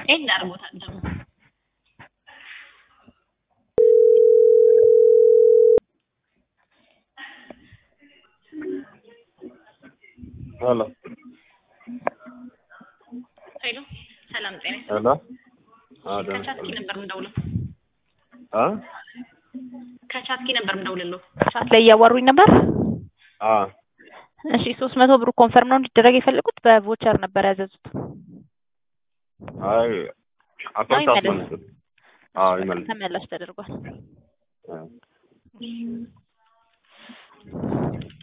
ኤንድ አድርጎታል ደግሞ ሄሎ ሄሎ ሰላም ጤና ሄሎ አዎ ደህና ከቻትኪ ነበር የምደውለው አ ከቻትኪ ነበር የምደውልለው ቻት ላይ እያዋሩኝ ነበር። አ እሺ ሶስት መቶ ብሩ ኮንፈርም ነው እንዲደረግ የፈለጉት በቮቸር ነበር ያዘዙት። አይ አካውንት አይ መለስ። አስመልስ አዎ ይመልስ ተመላሽ ተደርጓል። አ